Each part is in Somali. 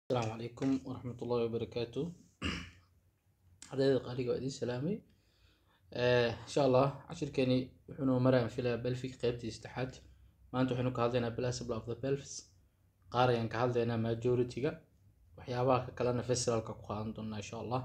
asalaamu calaykum waraxmat ullahi wabarakaatu ardayda qaaliga waa idiin salaamay insha allah cashirkeeni wuxuu noo maraan filaya belfic qeybtii saddexaad maanta waxaynu ka hadlaynaa principle of the pelvis qaar ayaan ka hadlaynaa majority-ga waxyaabaha ka kalena festivalka ku qaadan doonaa insha allah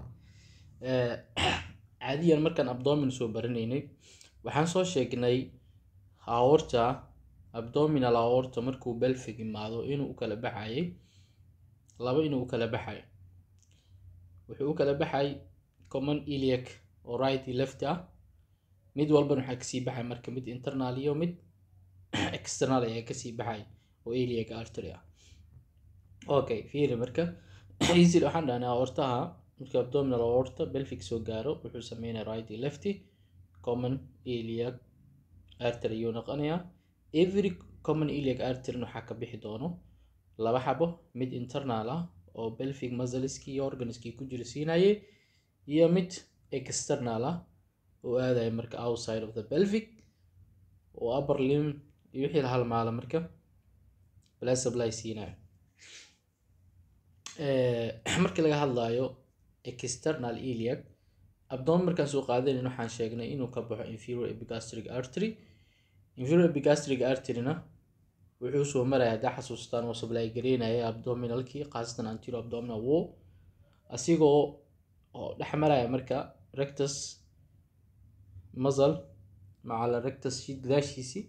caadiyan markaan abdomin soo baranaynay waxaan soo sheegnay aorta abdominal aorta markuu belfic imaado inuu u kala baxayay laba inuu u kala baxay wuxuu u kala baxay common iliac oo right iyo left ah mid walbana waxaa kasii baxay marka mid internal iyo mid external ayaa kasii baxay oo iliac artery ah okay fiiri marka easy waxaan dhahnay aortaha marka abdominal aorta belfic soo gaaro wuxuu sameynaya right iyo lefty common iliac artery ayuu noqonayaa every common iliac artery waxaa ka bixi doono laba xabo mid internal ah oo belfic muscleski iyo organiskii ku jira siinayay iyo mid external ah oo aadaya marka outside of the belfic oo upper limb iyo wixii la halmaala marka blood supply siinayo markii laga hadlayo external iliac abdomen markaan soo qaadanayn waxaan sheegnay inuu ka baxo inferior epigastric artery inferior epigastric arteryna wuxuu soo maraya haddaa xasuustaan oo supply gareynaya abdominalkii khaasatan anterior abdominal wall asigoo oo dhex maraya marka rectus muscle macala rectus gadaashiisi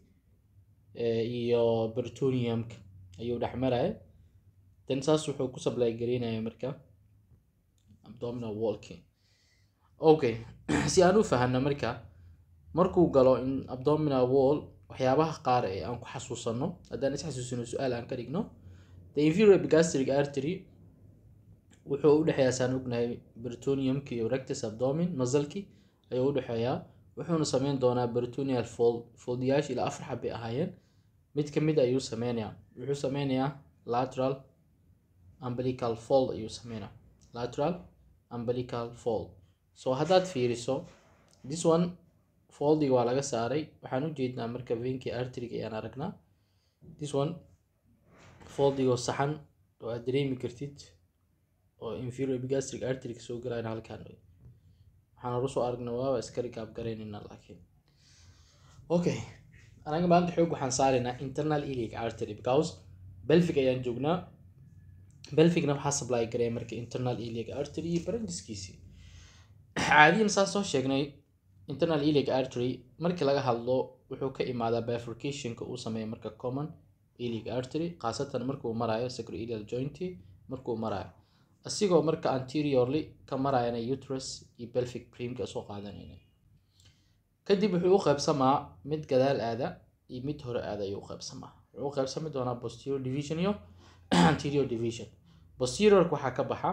iyo bertoniumka ayuu dhex maraya then saas wuxuu ku supply gareynaya marka abdominal wallki okay si aan u fahano marka markuu galo in abdominal wall waxyaabaha qaar ee aan ku xasuusano haddaan is xasuusino su-aal aan ka dhigno the inferior epigastric artery wuxuu u dhexeeyaa saan ognahay bertoniumki iyo rectus abdomin masalki ayuu u dhexeeyaa wuxuuna sameyn doonaa bertonial fold foldiyaasha ilaa afar xabbay ahaayeen mid ka mid ayuu sameynayaa wuxuu sameynayaa lateral umbilical fold ayuu sameynaa lateral umbilical fold so haddaad fiiriso this one foldiga waa laga saaray waxaan u jeednaa marka venki arteryga ayaan aragnaa this one foldigoo saxan oo aad dareemi kartid oo inferior epigastric arteryga soo galayna halkaan waxaan hore soo aragnaa waaba iska rikaab garaynaynaa laakiin okay anaga maanta xoog waxaan saaraynaa internal iliac artery because belfic ayaan joognaa belficna waxaa supply garaya marka internal iliac artery iyo barandiskiisii caadiyan saa soo sheegnay internal iliac artery markii laga hadlo wuxuu ka imaadaa bifurcationka uu sameeya marka common iliac artery khaasatan markuu marayo sacroilial jointy markuu marayo asigoo marka anteriorly ka marayana uterus iyo belfic primka soo qaadanayna kadib wuxuu u qaybsamaa mid gadaal aada iyo mid hore aada ayuu u qaybsamaa wuxuu u qaybsami doonaa posterior division iyo anterior division posteriorka waxaa ka baxa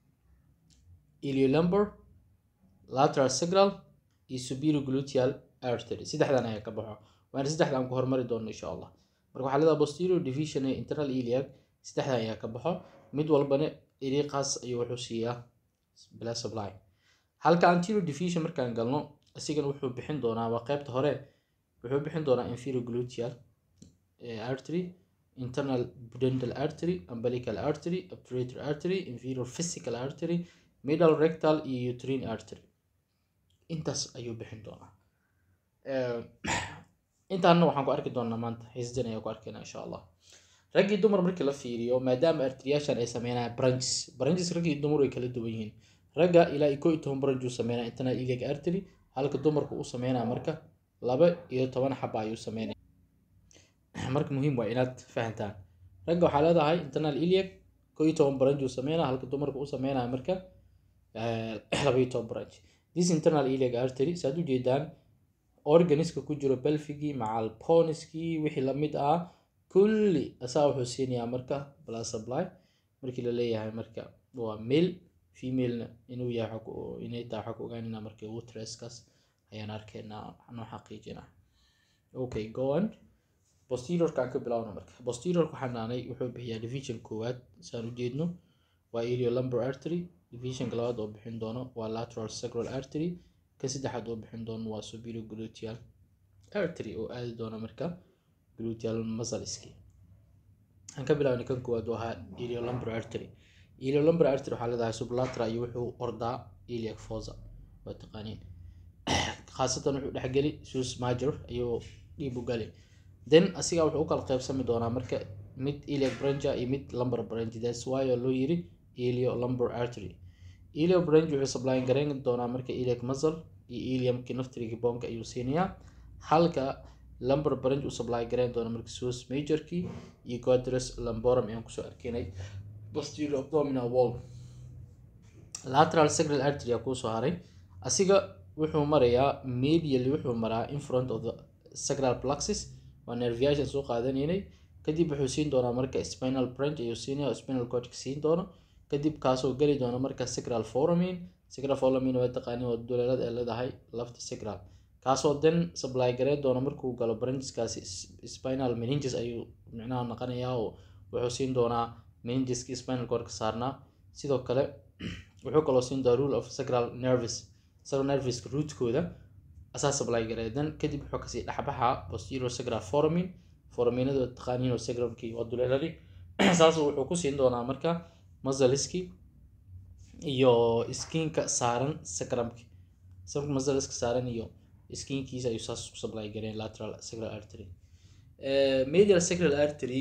iliolumbar lateral sacral iyo superior gluteal artery saddexdan ayaa ka baxo waana saddexdan ku hormari doono insha allah marka waxaa leedaha posterior division ee internal iliac saddexdan ayaa ka baxo mid walbana iriiqaas ayuu wuxuu siiyaa blood supply halka anterior division markaan galno isigana wuxuu bixin doonaa waa qaybta hore wuxuu bixin doonaa inferior gluteal artery internal pudendal artery umbilical artery obturator artery inferior physical artery middle rectal iyo uterine artery intaas ayuu bixin doonaa intaana waxaan ku arki doonaa maanta xiisdan ayaan ku arkaynaa insha allah raggii dumar markii la fiiriyo maadaama arteriyaashan ay sameynayaan branches branches raggii dumar way kala duwan yihiin ragga ilaa iyo koo iyo toban branch uu sameynaya internal iliac artery halka dumarku uu sameynaya marka laba iyo toban xaba ayuu sameynaya marka muhiim waa inaad fahantaan ragga waxaa leedahay internal iliac koo iyo toban branch uu sameynaya halka dumarku uu sameynaya marka laba iyo toban branch this internal iliac artery saad ujeedaan organiska ku jiro belfigii macal poniskii wixii lamid ah kulli asaa wuxuu siinayaa marka blood supply markii la leeyahay marka waa male femalena inuu yahay inay tahay waxaa ku ogaanayna marka uteruskaas ayaan arkaynaa noo xaqiijina okay go on posteriorka aan ka bilaawno marka posteriorka waxaan dhahnay wuxuu bixiyaa division koowaad saan ujeedno waa iliolumbar artery divisionka labaad oo bixin doono waa lateral sacral artery ka saddexaad oo bixin doono waa superior gluteal artery oo aadi doona marka gluteal muscleski aan ka bilaabnay kan koowaad oo ahaa iliolumbar artery iliolumbar artery waxaa leedahay sublateral iyo wuxuu ordaa iliac fossa waa taqaaniin khaasatan wuxuu dhexgeli sus major ayuu dhiib u gali then asiga wuxuu u kala qaybsami doonaa marka mid iliac brancha iyo mid lumbar branch that's why oo loo yiri ilio lumbar artery ilio branch wuxuu supply garayn doonaa marka iliac muscle iyo iliumki naftriga bonka ayuu siinayaa halka lumbar branch uu supply garayn doona marka sus majorki iyo quadrus lumborum ayaan kusoo arkinay posterior abdominal wall lateral sacral artery aa kuusoo haray asiga wuxuu marayaa medially wuxuu maraa in front of the sacral plexus waa nerviation soo qaadanaynay kadib wuxuu siin doonaa marka spinal branch ayuu siinaya spinal cortex siin doono kadib kaasoo geli doona marka sacral foramin sacral foramin waa taqaaniin waa duleelad ee leedahay lafta sacral kaasoo then supply gareyn doona markuu galo brancheskaasi spinal meninges ayuu micnaha noqonayaa oo wuxuu siin doonaa meningeski spinal cortex saarnaa sidoo kale wuxuu kaloo siin doonaa rule of sacral nerves sacral nerveska rootkooda asaa supply gareeya then kadib wuxuu kasii dhexbaxaa posterior sacral foramin foraminada taqaaniin oo sacralkii waa duleeladi saas wuxuu ku siin doonaa marka muscleski iyo skinka saaran sacrumki sacral muscleska saaran iyo skinkiisa ayuu saas ku supply gareen lateral sacral artery medial sacral artery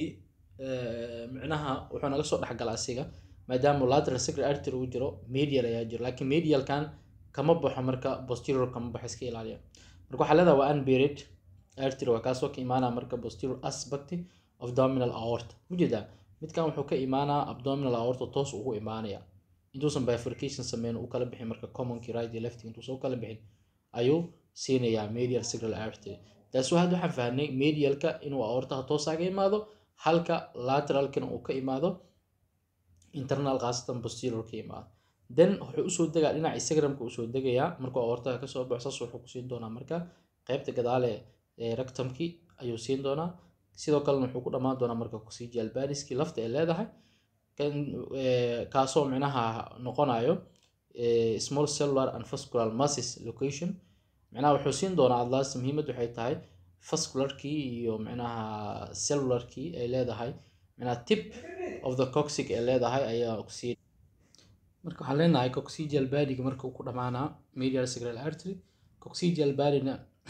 micnaha wuxuu naga soo dhexgala asiga maadaama lateral sacral artery uu jiro medial ayaa jiro laakiin medialkan kama baxo marka posterior kama baxo iska ilaaliya marka waxaa leedahay waa unburied artery waa kaasoo ka imaanaa marka posterior aspect of abdominal aorta ujeedaa midkan wuxuu ka imaanaa abdominal aorta toos ugu imaanaya intuusan bifurcation sameyn uu kala bixin marka commonki right iyo left intuusan u kala bixin ayuu siinayaa medial sacral artery taas hadda waxaan fahnay medialka inuu aortaha toosaga imaado halka lateralkana uu ka imaado internal khaasatan posterior ka imaado then wuxuu usoo degaa dhinaca sacrumka usoo degayaa markuu aortaha kasoo baxo saas wuxuu ku siin doonaa marka qaybta gadaale ee rectumki ayuu siin doonaa sidoo kalena wuxuu ku dhammaan doonaa marka coccygeal badiski lafta ay leedahay kan kaasoo micnaha noqonayo small cellular and vascular masses location micnaha wuxuu siin doonaa adlaas muhiimad waxay tahay vascularkii iyo micnaha cellularkii ay leedahay micnaha tip of the coccyg ay leedahay ayaa sii marka waxaan leenahay coccygeal badiga marka uu ku dhamaanaa medial sacral artery coccygeal badina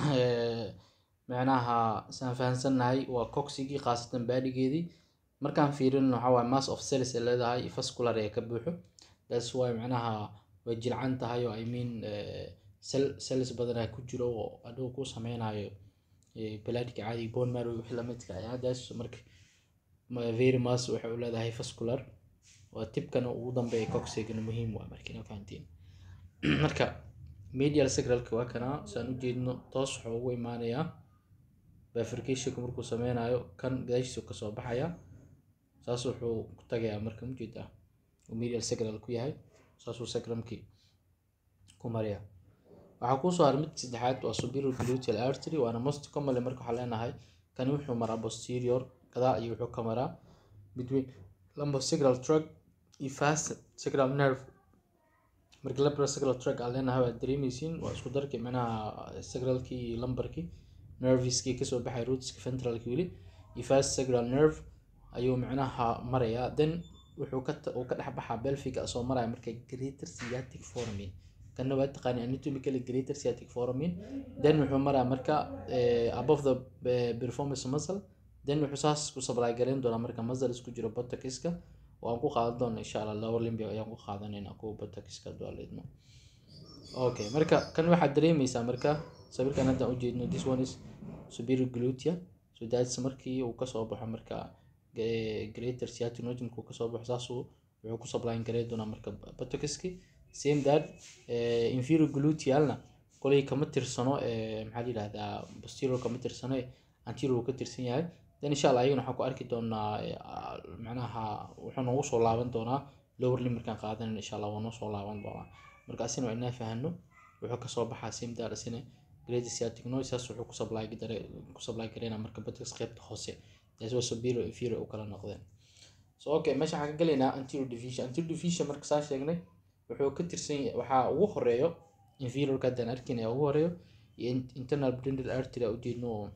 micnaha saan fahansannahay waa coxigii khaasatan baadigeedii markaan fiirin waxaa waaye mass of cells ay leedahay vascular ee ka buuxo that's why micnaha way jilcan tahay oo i mean cell cells badanaa ku jiro oo adhow ku sameynayo bladka caadiga bone marrow wixii lamidka ah that's marka very mass waxay u leedahay vascular waa tibkana ugu dambeeya coxigana muhiim waa marka ina fahantiin marka medial sacralka waa kana saan ujeedno toos wuxuu ugu imaanayaa bifurcationka markuu sameynayo kan gadaashiisa kasoo baxaya saas wuxuu ku tagayaa marka mujeeda uu medial sacral ku yahay saasuu sacrumkii ku maraya waxaa kuusoo haray mid saddexaad waa superior gluteal artery waana most commonly marka waxaa leenahay kani wuxuu maraa posterior gadaa iyo wuxuu ka maraa between lumbosacral tract iyo fast sacral nerve marka lumbar sacral tract aan leenahay waad dareemeysiin waa isku darkii micnaha sacralkii iyo lumbarkii nerviskii kasoo baxay rootska ventralki weli iyo fast sacral nerve ayuu micnaha marayaa then wuxuu ka uu ka dhex baxaa belfiga soo maraya marka greater sciatic foramin kana waa taqaani anatomically greater sciatic foramin then wuxuu maraa marka above the performance muscle then wuxuu saas ku supply gareyn doonaa marka muscle isku jiro botoxiska oo aan ku qaadan doono insha allah lower limb ayaan ku qaadanayna kuwa botoxiska dualeedno okay marka kan waxaad dareemeysaa marka sawirkan haddaan ujeedno this one is superior glutea so that's markii uu kasoo baxo marka greater sciatic nodule kasoo baxo saasuu wuxuu ku supply gareyn doonaa marka botoxiski same that inferior glutealna kolay kama tirsano maxaa la yihahdaa posterior kama tirsano anterior ka tirsan yahay then insha allah ayagana waxaan ku arki doonaa macnaha wuxuu noogu soo laaban doonaa lower limb markaan qaadanayno insha allah waa noo soo laaban doonaa marka asina waa inaa fahano wuxuu kasoo baxaa same that asina greater sciatic noise saas wuxuu ku supply gare ku supply gareynaa marka botox qaybta hoose taas waa superior inferior u kala noqdeen so okay meesha waxaan ka gelaynaa anterior division anterior division marka saa sheegnay wuxuu ka tirsan waxaa ugu horeeyo inferiorka haddaan arkin ugu horeeyo iyo internal pudendal artery a ujeedno oo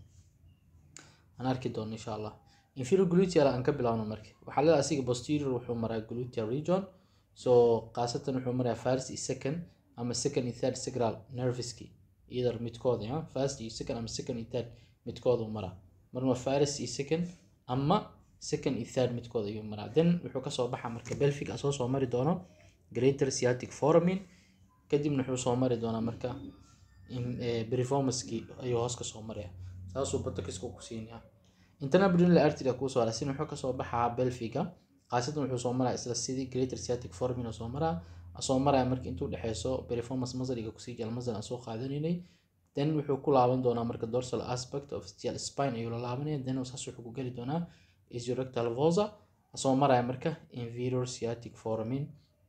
aan arki doono insha allah inferior gluteal aan ka bilaabno marka waxaa leedahay asiga posterior wuxuu maraa gluteal region so khaasatan wuxuu marayaa first iyo second ama second iyo third sacral nerveski either midkooda ya first iyo second ama second iyo third midkooda uu maraa marna first iyo second ama second iyo third midkooda ayuu maraa then wuxuu kasoo baxaa marka belfic asoo soo mari doono greater sciatic foramin kadibna wuxuu soo mari doonaa marka performanceki ayuu hoos kasoo maraya saasuu batakiska ku siinaya internal pudendal artery kuusoo hara sin wuxuu kasoo baxaa belfiga khaasatan wuxuu soo maraa isla sidii greater sciatic foramin oo soo maraa asoo maraya marka intuu dhexeyso performance muscle-iga kusii jira muscle aan soo qaadanaynay then wuxuu ku laaban doonaa marka dorsal aspect of steel spine ayuu la laabanaya then saas wuxuu ku geli doonaa isurrectal vosa asoo maraya marka inferior sciatic foramin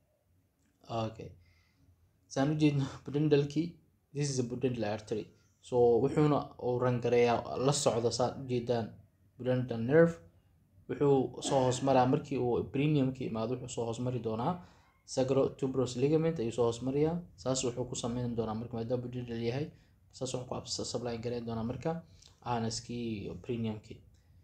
okay saan ujeedno pudendalkii this is a pudendal artery so wuxuuna uu rangareeyaa la socdo saad ujeedaan pudendal nerve wuxuu soo hoos maraa markii uu premiumka imaado wuxuu soo hoos mari doonaa sacro tuberous ligament ayuu soo hoos mariyaa saas wuxuu ku sameyn doonaa marka maadaama pudendal yahay saas wuxuu ku supply gareyn doonaa marka anaskii iyo premiumkii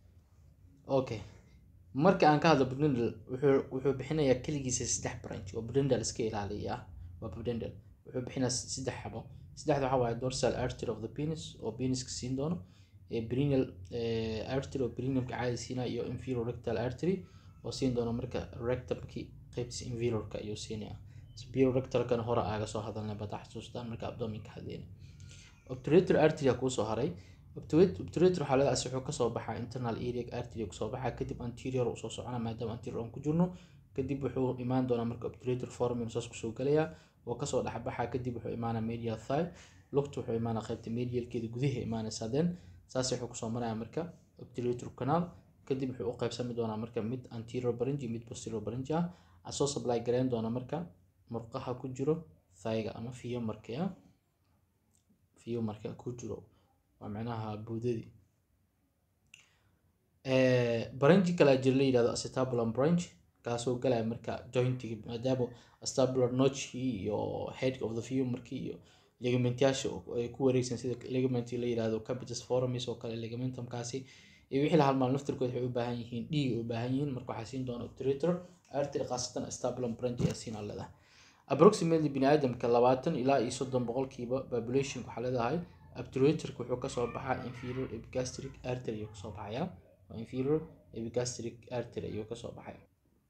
okay marka aan ka hadlo pudendal wuxuu wuxuu bixinayaa keligiisa saddex branch oo pudendal iska ilaaliya ah waa pudendal wuxuu bixinayaa saddex xabo saddexda waxaa waaye dorsal artery of the penis oo peniska siin doono perineal artery oo perineumka caadi siinaya iyo inferior rectal artery oo siin doono marka rectumki qaybtiisa inferiorka ayuu siinaya superior rectalkana hore aaga soo hadalnay bada xasuustaan marka abdominka hadeyna obturator artery kuusoo haray obturator waxaa leedahay wuxuu kasoo baxaa internal iliac artery kusoo baxaa kadib anterior usoo socona maadaama anterior aan ku jirno kadib wuxuu imaan doonaa marka obturator foramin saas kusoo galayaa oo kasoo dhexbaxaa kadib wuxuu imaanaa medial thigh lugta wuxuu imaanaa qaybta medialkeeda gudaha imaanaysaa then saas wuxuu kusoo maraya marka obturator canal kadib wuxuu u qaybsami doonaa marka mid anterior branchi mid posterior branchi ah asoo supply gareyn doona marka murqaha ku jiro thayga ama fiyomarka ya fiyomarka ku jiro waa macnaha buudadii branchi kale jira la yidhahdo acetabulum branch kaasoo galaya marka jointigi maadaama acetabulum notchkii iyo head of the fiyomarkii iyo ligamentyaasha ay ku wareegsan sida ligament la yidhahdo capitus foramis oo kale ligamentumkaasi iyo wixii la halmaal naftirkood waxay u baahan yihiin dhiig ay u baahan yihiin marka waxaa siin doona obturator artery khaasatan acetabulum branch ayaa siin leedahay approximately bini aadamka labaatan ilaa iyo soddon boqolkiiba population waxaa leedahay obturatorka wuxuu kasoo baxaa inferior epigastric artery ayuu kasoo baxaya inferior epigastric artery ayuu kasoo baxaya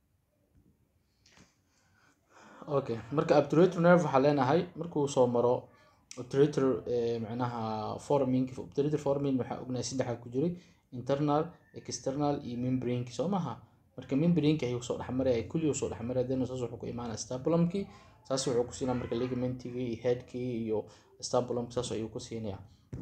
okay marka obturator nerve waxaa leenahay markuu soo maro obturator macnaha foramin obturator foramin waxaa ognahay saddexa ku jiray internal external iyo membraneki soo maha marka membraneki ayuu soo dhexmaraya kulli soo dhexmaraya then saas wuxuu ku imaanaya stabulumkii saas wuxuu ku siinaya marka ligamentigii iyo headkii iyo stabulumki saas ayuu ku siinaya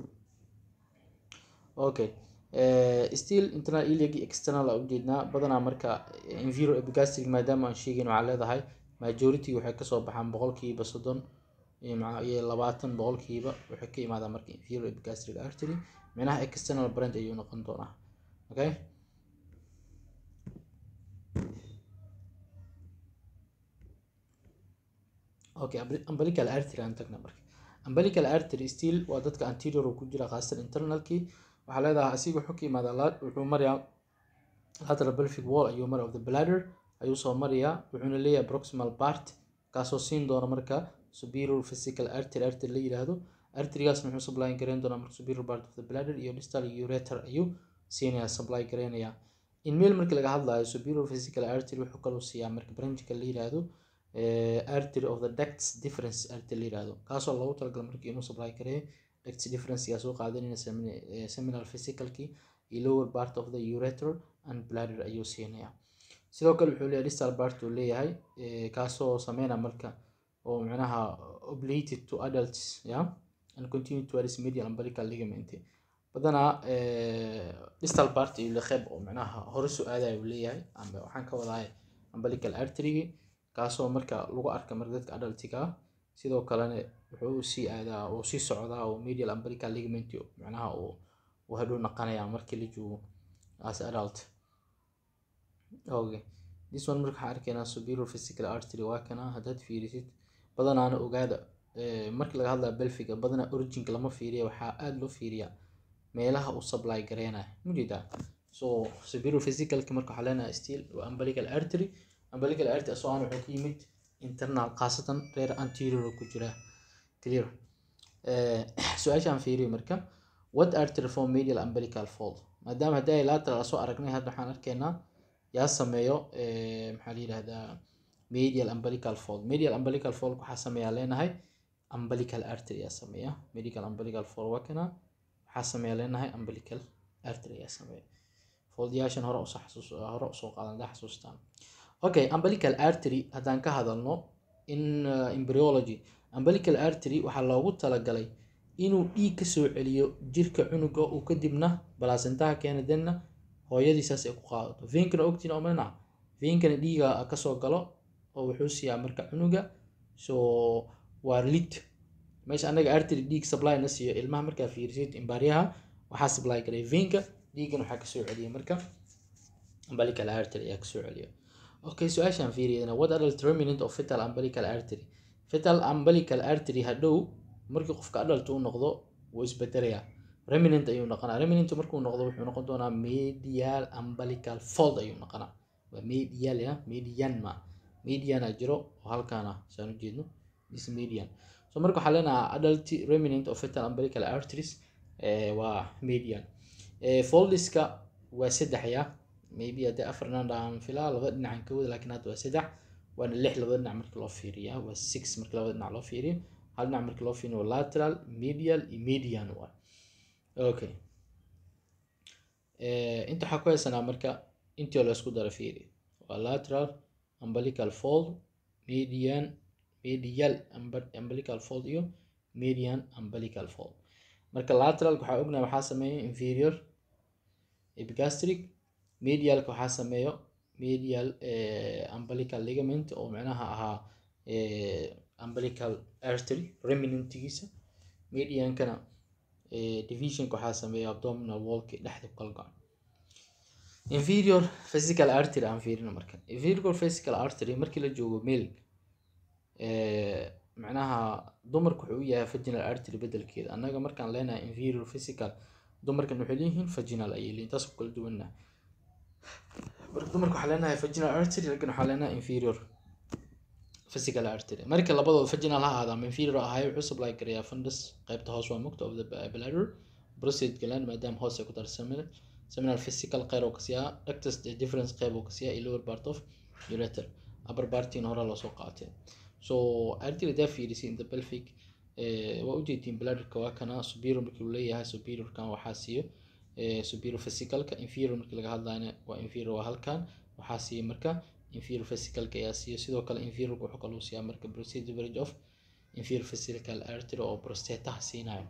okay still internal iliac external aa ujeednaa badanaa marka inferior epigastric maadaama aan sheegayn waxaa leedahay majority waxay kasoo baxaan boqolkiiba soddon iyo labaatan boqolkiiba waxay ka imaadaa marka inferior epigastric artery micnaha external branch ayuu noqon doonaa okay okay umbilical artery aan tagna marka umbilical artery still waa dadka anterior ku jira khaasatan internalkii waxaa leedahay asiga wuxuu ka imaadaa wuxuu marayaa lateral pelvic wall ayuu maraya of the bladder ayuu soo marayaa wuxuuna leeyahay proximal part kaasoo siin doona marka superior physical artery artery la yiraahdo arterigaasna wuxuu supply gareyn doonaa marka superior part of the bladder iyo distal ureter ayuu siinaya supply gareynayaa in meel markii laga hadlayo superior physical artery wuxuu kaloo siiyaa marka branchka la yiraahdo artery of the ducts difference artery la yiraahdo kaasoo loogu talagalay markii inuu supply gareeyo ducts difference yaa soo qaadanayna seminal physicalkii iyo lower part of the ureter and bladder ayuu siinaya sidoo kale wuxuu leeyahay distal part uu leeyahay kaasoo sameynaya marka oo macnaha oblated to adults ya and continue towards medial umbilical ligament badanaa distal part iyo leqeb oo macnaha hore soo aadaya uu leeyahay amba waxaan ka wadahay umbilical artery kaasoo marka lagu arka marka dadka adultiga ah sidoo kalena wuxuu sii aadaa oo sii socdaa oo medial umbilical ligament macnaha uu hadhow naqanaya markii la joogo as adult okay this one marka waxaan arkaynaa superior physical artery waa kana haddaad fiirisid badanaana ogaada markii laga hadlaya belfiga badanaa originka lama fiiriya waxaa aada loo fiiriyaa meelaha uu supply gareynayo mujeedaa so superior physicalki marka waxaa leenahay still waa umbilical artery umbilical artery asoo aan wuxuu ka yimid internal khaasatan reer anterior ku jira clear Eh, su-aashaan fiiriyo marka what artery form medial umbilical fold maadaama haddii ay lateral soo aragnay hadda waxaan arkaynaa yaa sameeyo eh, maxaa la yidhahdaa medial umbilical fold medial umbilical fold waxaa sameeyaa leenahay umbilical artery yaa sameeya medial umbilical fold waa kana waxaa sameeyaa leenahay umbilical artery yaa sameeya foldyaashan hore usoo xasuus hore usoo qaadan hadaa xasuustaan okay umbilical artery haddaan ka hadalno in uh, embryology umbilical artery waxaa loogu talagalay inuu dhiig kasoo celiyo jirka cunuga uu kadibna balaasentaha keena denna hooyadiisaas ay ku qaadato veinkana ogtiin oo mana veinkana dhiiga kasoo galo oo wuxuu siiyaa marka cunuga so waa lid meesha anaga artery dhiig supply na siiyo ilmaha markaa fiirisid imbaaryaha waxaa supply galay veinka dhiigana waxaa kasoo celiya marka umbilical artery ayaa kasoo celiya okay su-aashaan fiiriyana what adult remnant of fetal umbilical artery fetal umbilical artery hadhow markii qofka adult uu noqdo wuu isbedelayaa remnant ayuu noqonaa remnant markuu noqdo wuxuu noqon doonaa medial umbilical fold ayuu noqonaa waa medial ya median ma mediana jiro oo halkaana saan u jeedno is median so marka waxaa leenahaa adult remnant of fetal umbilical arteries eh, waa median eh, foldiska waa saddex ya maybe haddii afarna dhaan filaa laba dhinacan ka wada laakiin hadda waa saddex waana lix labada dhinac marka loo fiiriya waa six marka labada dhinac loo fiiriyo hal dhinac marka loo fiiriyo waa lateral medial iyo median waa okay Eh, inta waxaa ku haysanaa marka intii oo la isku dara fiiri waa lateral umbilical fold median medial umbi- umbilical fold iyo median umbilical fold marka lateral waxaa ognahay waxaa sameeya inferior epigastric medialka waxaa sameeyo medial eh, umbilical ligament oo micnaha ahaa eh, umbilical artery remnantigiisa mediankana eh, divisionka waxaa sameeya abdominal wallki dhexda ku kala go-an inferior physical artery aan fiirino marka inferior physical artery markii la joogo male eh, macnaha dumarku wuxuu u yahay vaginal artery bedelkeeda annaga markaan leenahay inferior physical dumarkan waxay leeyihiin vaginal ayay leeyihin taas ku kala duwanna marka dumarka waxaa leenahay vaginal artery raggan waxaa leenahay inferior physical artery marka labadooda vaginal ha ahaada ama inferior ahaay wuxuu supply garayaa fundus qaybta hoos waa mugta of the bladder prostate gland maadaama hoos ay ku darsameen seminal physical qeyr oo kasiyaa ductus the difference qeyb oo kasiyaa iyo lower part of ureter upper partina hore loosoo qaatay so artery hadaa fiirisay in the pelvic eh, waa ujeedin bladderka waa kana superior markii uu leeyahay superiorkan waxaa siiyo eh, superior physicalka inferior markii laga hadlayna waa inferior waa halkan waxaa siiya marka inferior physicalka ayaa siiya sidoo kale inferiorka wuxuu kaloo siiyaa marka prostate average of inferior physical artery oo prostataha siinayo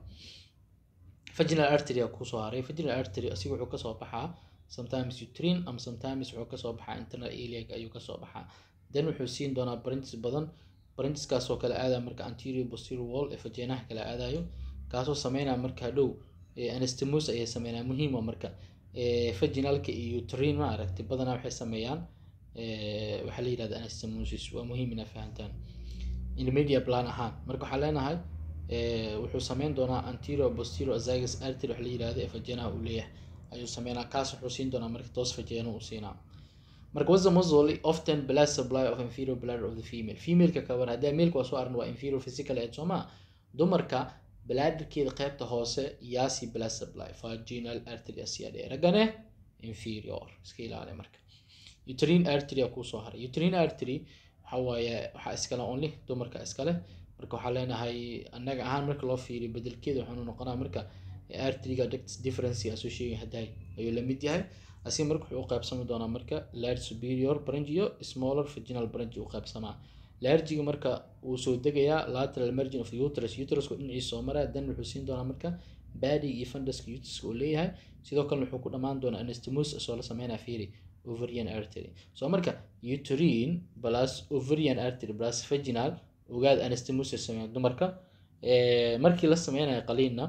vaginal artery aa kusoo haray vaginal artery asiga wuxuu kasoo baxaa sometimes uterine ama sometimes wuxuu kasoo baxaa internal iliac ayuu kasoo baxaa then wuxuu siin doonaa branches badan brancheskaasoo kale aadaya marka anterior posterior wall ee vaginaha kale aadayo kaasoo sameynaya marka hadhow eh, anastomosis ayay sameynaya muhiima marka eh, vaginalka iyo uterine ma aragtay badanaa waxay sameeyaan eh, waxaa la yidhahda anastomosis waa muhiim inaa fahantaan in media plan ahaan marka waxaa leenahay eh, wuxuu sameyn doonaa anterior posterior azagus artery wax la yidhahdo ee vaginaha uu leeyahay ayuu sameynaa kaas wuxuu siin doonaa marka toos vagina uu siinaa marka was the muzzle often blood supply of inferior bladder of the female femaleka kaban haddii maleku waa soo aragna waa inferior physical aid soo maa dumarka bladderkeeda qaybta hoose yaasi blood supply vaginal artery asiyaa dhee raggane inferior iska ilaali marka uterine artery aa kusoo haray uterine artery waxa waaye waxaa iskale only dumarka iskale marka waxaa leenahay annaga ahaan marka loo fiiriyo bedelkeeda waxaanu noqonaa marka arteryga ductus difference asoo sheegay hadday ayuu la mid yahay asiga marka wuxuu u qaybsami doonaa marka large superior branch iyo smaller vaginal branch u qaybsamaa largiga marka wuu soo degayaa lateral margin of the uterus uterusku dhinaciisa soo maraa dan wuxuu siin doonaa marka badi iyo funduska uteruska uu leeyahay sidoo kale wuxuu ku dhamaan doonaa anastomosis asoo la sameynaa fiiri ovarian artery so marka uterine plus ovarian artery plus vaginal ogaad anastomosis sameeya dumarka Eh, markii la sameynayo qaliinna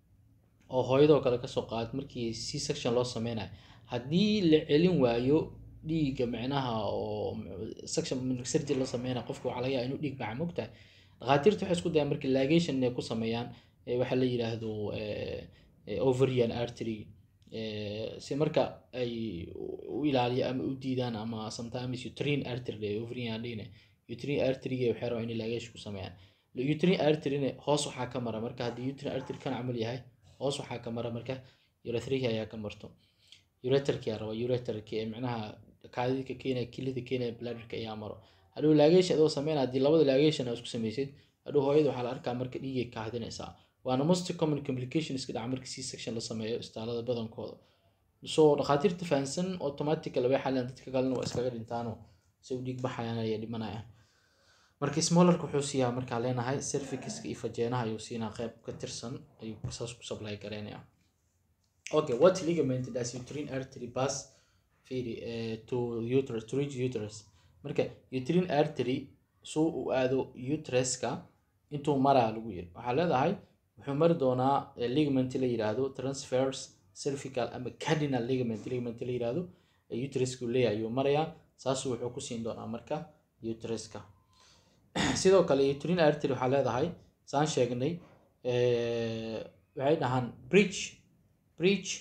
oo hooyadoo kale kasoo qaad markii c section loo sameynayo haddii la celin waayo dhiigga micnaha oo section surgery la sameynayo qofka waxaa laga yaaba inuu dhiig baxa mogtahay dhakhaatiirta waxay isku dayaan marka ligation inay ku sameeyaan eh, waxaa la yidhaahdo eh, eh, ovarian artery eh, si marka ay u ilaaliyo ama u diidaan ama sometimes uterine artery ovarian adhine uterine artery waxay rabaan inay laagash ku sameeyaan uterine arteryna hoos waxaa ka mara marka haddii uterine artery kan camal yahay hoos waxaa ka mara marka urethrihi ayaa ka marto ureterki aa raba ureterki ee micnaha kaadidka keenaya kilida keenaya bladderka ayaa maro hadhow laageesha adoo sameynaya haddii labada laageeshan aa isku sameysid hadhow hooyada waxaa la arkaa marka dhiigay kaadinaysaa waana most common complication iska dhaca marka c section la sameeyo istaalada badankooda so dhakhaatiirta fahansan automatical way xalaan dadka kalena waa iskaga dhintaano si u dhiig baxayaan ayay dhimanayaan marka smolarka wuxuu siiyaa markaa leenahay cervixiska iyo fajeenaha ayuu siinaa qeyb ka tirsan ayuu saas ku supply gareynaya okay what ligament does uterine artery pass fiiri uh, to uterus to reach uterus marka uterine artery suu u aado uteruska intuu maraa lagu yiri waxaa leedahay wuxuu mari doonaa ligament la yiraahdo transverse cervical ama cardinal ligament ligament la yiraahdo uteruska uu leeyahay ayuu marayaa saasuu wuxuu ku siin doonaa marka uteruska sidoo kale uterine artery waxaa leedahay saan sheegnay waxay dhahaan bridge bridge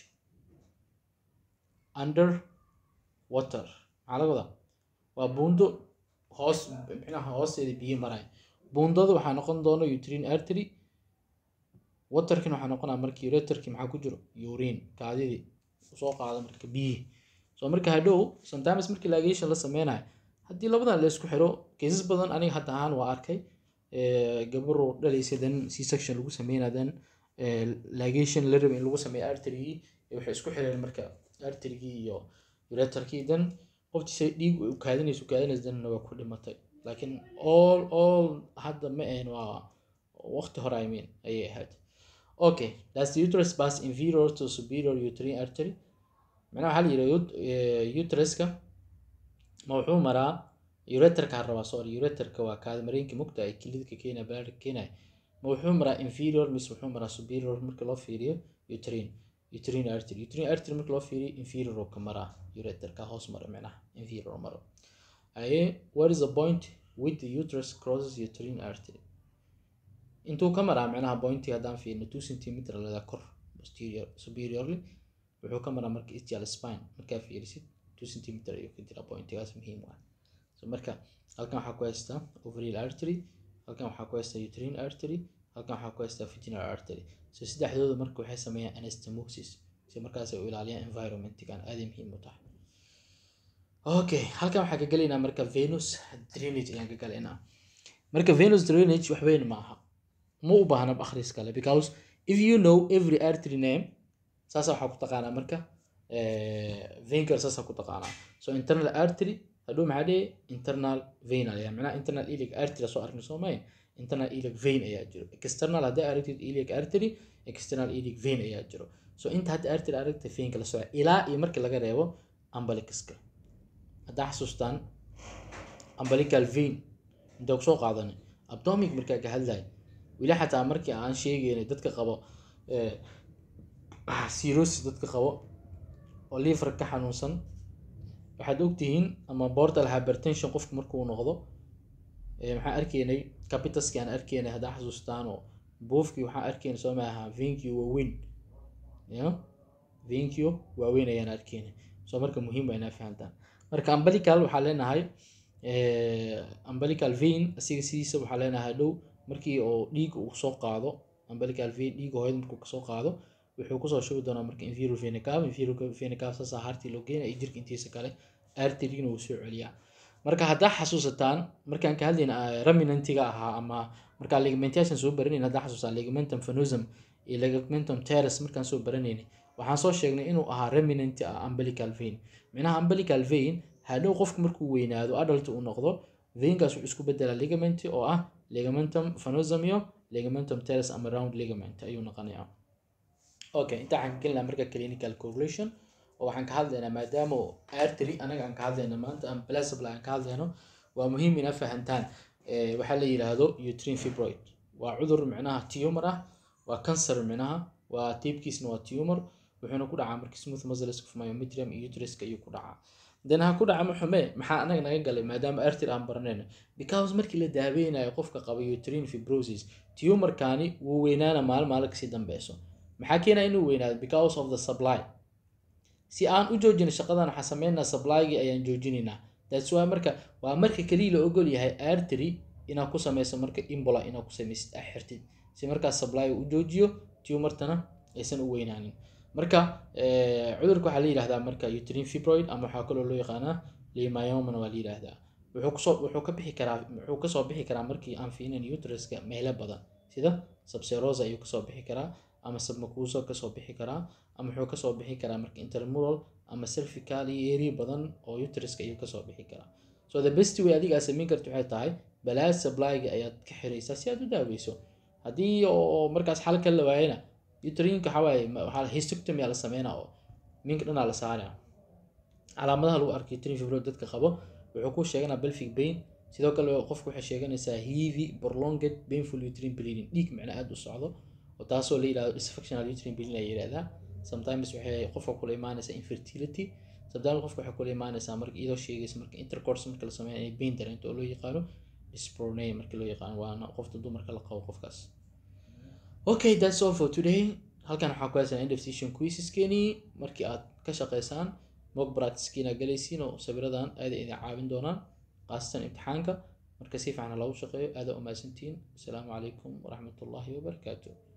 under water maxaa laga wadaa waa buundo hoos micnaha hoosteeda biyo maraya buundada waxaa noqon doona uterine artery waterkin waxaa noqonaa marka ureterki maxaa ku jiro urine kaadidii soo qaada marka biyihi so marka hadhow sometimes markii laagation la sameynayo haddii labadan la isku xiro cases badan aniga hadda ahaan waa arkay gabaro dhalaysa dan c section lagu sameynayo dan lagation la raba in lagu sameeyo arterygii waxay isku xireen marka arterygii iyo ureterkii dan qoftiisa dhiig u kaadinaysa kaadinaysa danna waa ku dhimatay laakiin all all hadda ma ahayn waa waqti hore i mean ayay ahayd okay that's the uterus pass inferior to superior uterine artery macnaha waxaa la yidhi uteruska ma wuxuu maraa ureterka rabaa sorry ureterka waa kaada mareenka mugta ay kilidka keenaya balaadhka keenaya ma wuxuu maraa inferior mise wuxuu maraa superior marka loo fiiriyo uterine uterine artery uterine artery marka loo fiiriyo inferior oo ka maraa ureterka hoos mara micnaha inferior maro aye what is the point with the uterus crosses uterine artery intuu ka maraa micnaha pointi haddaan fiirino two centimeter lada kor posterior superiorly wuxuu ka maraa marka ischial spine markaa fiirisid two centimeter ayuu ka jira pointigaas muhiim ah so marka halkan waxaa ku haystaa ovarial artery halkan waxaa ku haystaa uterine artery halkan waxaa ku haystaa vaginal artery so saddexdooda marka waxay sameeyaan anastomosis si markaas ay u ilaaliyaan environmentigan aaday muhiim u tahay okay halkan waxaa ka gelaynaa marka venus drainage ayaan ka galaynaa marka venus drainage wax weyn ma aha ma u baahna akhris kale because if you know every artery name saasa waxaa ku taqaanaa marka venker saasa ku taqaanaa so internal artery hadhow maxaa dhihi internal vein ayaa macnaha internal iliac artery soo arkin soo maya internal iliac vein ayaa jiro external hadday aragtid iliac artery external iliac vein ayaa jiro so inta hadda artery aragta veinka la soco ilaa iyo markii laga reebo ambalicaska haddaa xasuustaan ambalical vein intaa kusoo qaadanay abdomic markaa ka hadlay weli xataa markii aan sheegaynay dadka qabo cirrhosis dadka qabo oo liver ka xanuunsan waxaad ogtihiin ama portal hypertension qofku markuu noqdo maxaan arkaynay capitaski aan arkaynay haddaa xasuustaan oo buufkii waxaan arkaynay soo maaha venkio waaweyn ya venkio waaweyn ayaan arkaynay soo marka muhiim waa inaa fahantaan marka ambalical waxaa leenahay ambalical vein asiga sidiisa waxaa leenahay dhow markii oo dhiig uu soo qaado ambalical vein dhiiga hooyada markuu kasoo qaado wuxuu kusoo shubi doonaa marka inferior vena cava inferior vena cava saasaa hartii loo geenaya iyo jirka intiisa kale arterygina wuu soo celiyaa marka haddaa xasuusataan markaan ka hadlayna raminantiga ahaa ama markaa ligamentation soo baranayn haddaa xasuusaa ligamentum fanosum iyo ligamentum teres markaan soo baranaynay waxaan soo sheegnay inuu ahaa raminanti ah ambalical vein micnaha ambalical vein hadhow qofku markuu weynaado adult uu noqdo veinkaas wuxuu isku bedelaa ligament oo ah ligamentum fanosum iyo ligamentum teres ama round ligament ayuu noqonayaa okay inta waxaan ka gelinaa marka clinical correlation oo waxaan ka hadlaynaa maadaama artery anaga aan ka hadlayno maanta aan plasable aan ka hadlayno waa muhiim ina fahantaan waxaa la yiraahdo uterine fibroid waa cudur micnaha tumor ah waa cancer micnaha waa tiibkiisna waa tumor wuxuuna ku dhacaa marka smooth muscles of myometrium iyo uteruska ayuu ku dhacaa dan ha ku dhaca maxume maxaa anaga naga galay maadaama artery aan baranayno because markii la daaweynayo qofka qaba uterine fibrosis tumorkani wuu weynaana maalin maalin kasii dambeyso maxaa keenaa inuu weynaado because of the supply si aan u joojino shaqadan waxaa sameynaa supplygi ayaan joojinaynaa that's why marka waa marka keliya la ogol yahay artery inaad ku sameyso marka imbola inaad ku sameysid aa xirtid si markaas supply u joojiyo tumartana aysan u weynaanin marka cudurka waxaa la yidhahdaa marka uterine fibroid ama waxaa kaloo loo yaqaanaa lemayomana waa la yidhahdaa wuxuu kusoo wuxuu ka bixi karaa wuxuu kasoo bixi karaa markii aan fiinin uteruska meelo badan sida subserosa ayuu kasoo bixi karaa ama submucosa kasoo bixi karaa ama wuxuu kasoo bixi karaa marka intermural ama cervical iyo area badan oo uteruska ayuu kasoo bixi karaa so the best way adiga aad samayn karta waxay tahay balaad supplyga ayaad ka xiraysaa si aad u daaweyso haddii oo markaas xal ka la waayana uterine-ka waxaa waaye waxaa histoctomy la sameynaa oo minka dhanaa la saaraa calaamadaha lagu arkay uterine fibroid dadka qabo wuxuu ku sheeganaa pelvic pain sidoo kale qofku waxay sheeganaysaa heavy prolonged painful uterine bleeding dhiig macna aada u socdo oo taasoo la yidhahdo dysfunctional uterine bleeding la yidhahdaa sometimes waxay qofka kula imaanaysaa infertility sometimes qofka waxay kula imaanaysaa marka iyadoo sheegaysa marka intercourse marka la sameeyo inay pain dareento oo loo yaqaano dyspareunia marka loo yaqaano waana qofta dumarka la qabo qofkaas okay that's all for today halkan waxaa ku haysan end of session quizzeskeenii markii aad ka shaqeysaan mock practicekiina galaysiin oo sawiradan aada idin caawin doonaan qaasatan imtixaanka marka si fiican loogu shaqeeyo aada u mahadsantihiin asalaamu calaykum waraxmatullaahi wabarakaatu